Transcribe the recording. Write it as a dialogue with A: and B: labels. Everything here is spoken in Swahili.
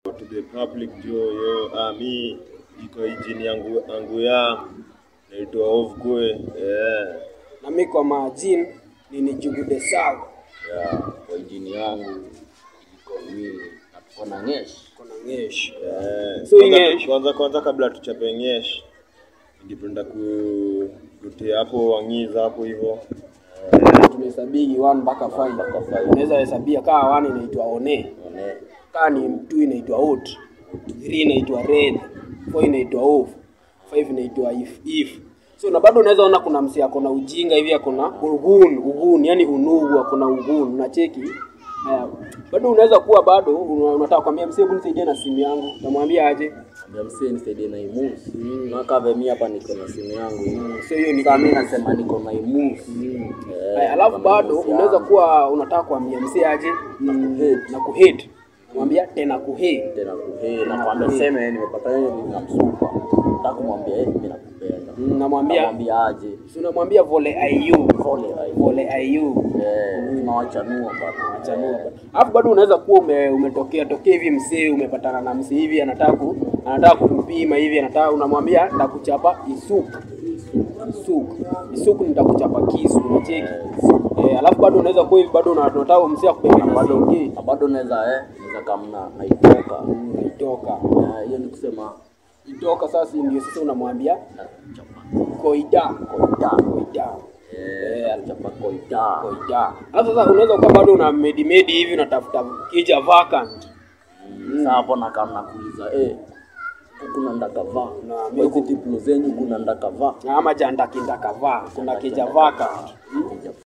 A: to the public jo yo ah, mi iko ijini yangu yangu ya naitwa Ovkwe eh
B: na mi kwa majin ni nijugude sawa
C: ya kwa injini yangu iko mimi na tuko na ngesh
B: kona ngesh
A: eh
B: So
A: kwanza,
B: Ingesh.
A: kwanza kwanza kabla tuchape ngesh ningependa ku kutia hapo wangiza hapo hivyo
B: tunahesabigi 1 mpaka 5 unaweza hesabia kaa 1 inaitwa one
C: one
B: kaa ni 2 inaitwa out 3 inaitwa red 4 inaitwa off 5 inaitwa if if so na bado unaweza ona kuna msi ako na ujinga hivi ako na ugun ugun yani unugu ako na ugun unacheki haya bado unaweza kuwa bado una- unataka kwambia msee hebu nisaidie na simu yangu namwambia aje
C: ambia msee nisaidie na imus nakave mi hapa niko na simu yangu
B: so hiyo ni
C: sasa mi nasema niko na imus
B: Haya, alafu bado unaweza kuwa unataka kuambia msee aje na kuhate na kuhate namwambia tena kuhate
C: tena kuhee na kwambia seme nimepata yeye na msupa nataka kumwambia eh mimi nakupenda
B: Mm, namwambia
C: namwambia aje
B: si unamwambia vole ayu
C: pole ai
B: vole ayu
C: eh tunawachanua bana
B: chanua bana. alafu bado unaweza kuwa ume, umetokea tokea hivi msee umepatana na msee hivi anataka ku, anataka kukupima hivi anataka unamwambia nitakuchapa isuku isuku isuku nitakuchapa kisu unacheki eh, alafu bado unaweza kuwa hivi bado una- unataka msee akubebe na
C: bado
B: singi
C: na bado naweza eh naweza kamna haitoka
B: itoka
C: Eh, hiyo ni kusema
B: itoka sasa ndio sasa unamwambia
C: nachapa
B: koida
C: koita
B: koida
C: eh nachapa koita
B: koida alafu sasa unaweza kuwa bado una medi medi hivi unatafuta kija vacant
C: sasa hapo na kama nakuuliza eh kuna ndakavaa
B: Na
C: kwa
B: mimi
C: hizi diplo zenyu kuna ndakavaa
B: ama jandakindakavaa kuna kija vacant